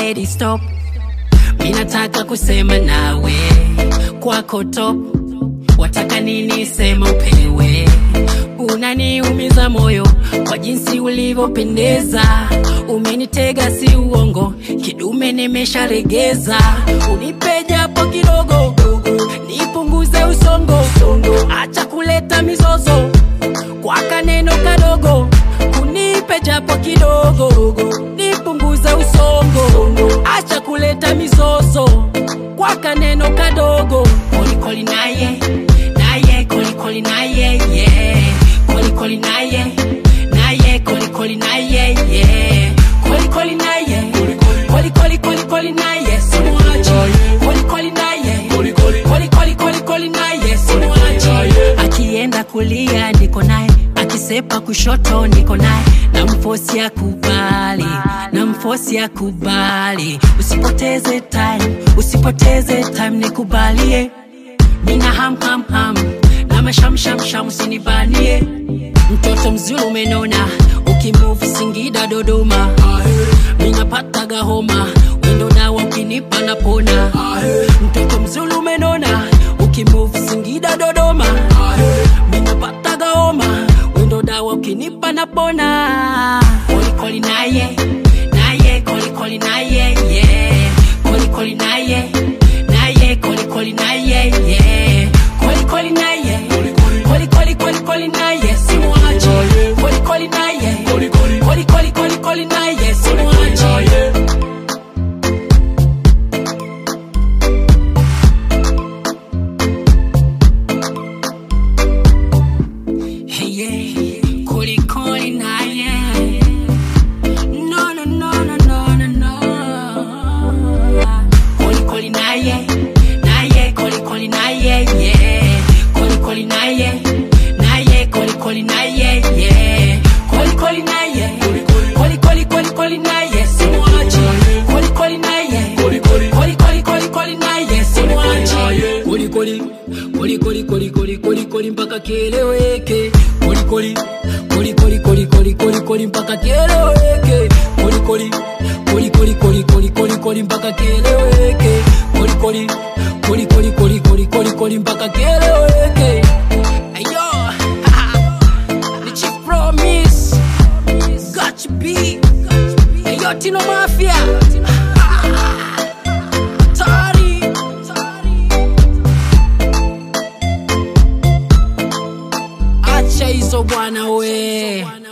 lady stop minataka kusema nawe kwako top wataka nini sema upewe unaniumiza moyo kwa jinsi ulivyopendeza umenitega si uongo kidume nimesharegeza unipe japo kidogo nipunguze usongo acha kuleta mizozo kwa kaneno kadogo unipe japo kidogo nipunguze usongo acha kuleta mizozo kwa kaneno kadogo kolikoli naye naye kolikoli naye yeah. kolikoli naye naye kolikoli naye yeah. kolikoli naye kolikoli kolikoli naye simwachi kolikoli naye kolikoli kolikoli naye simwachi akienda kulia niko naye akisepa kushoto niko naye na mfosi ya kubali na mfosi ya kubali usipoteze time usipoteze time nikubalie mina ham ham ham na mashamshamsham usinibanie mtoto mzuri umenona ukimove singida dodoma minapataga homa wendo nawa ukinipa napona mtoto mzuri umenona ukimove singida dodoma minapataga homa wendo dawa ukinipa napona kolikoli naye naye kolikoli naye yeah. kolikoli naye naye kolikoli naye yeah. kolikoli naye kolikoli kolikoli naye simwachi kolikoli naye kolikoli kolikoli naye simwachi Hey, yeah. Kolikoli naye no no no no no no no kolikoli naye naye kolikoli naye yeah kolikoli naye naye kolikoli naye yeah kolikoli naye kolikoli kolikoli naye simwachi kolikoli naye kolikoli kolikoli naye simwachi kolikoli kolikoli kolikoli kolikoli mpaka kieleweke kolikoli kolikoli kolikoli kolikoli mpaka kieleweke kolikoli kolikoli kolikoli kolikoli mpaka kieleweke kolikoli kolikoli kolikoli kolikoli mpaka kieleweke ayo ni chief promise got you beat ayo tino mafia Tari. acha hizo bwana we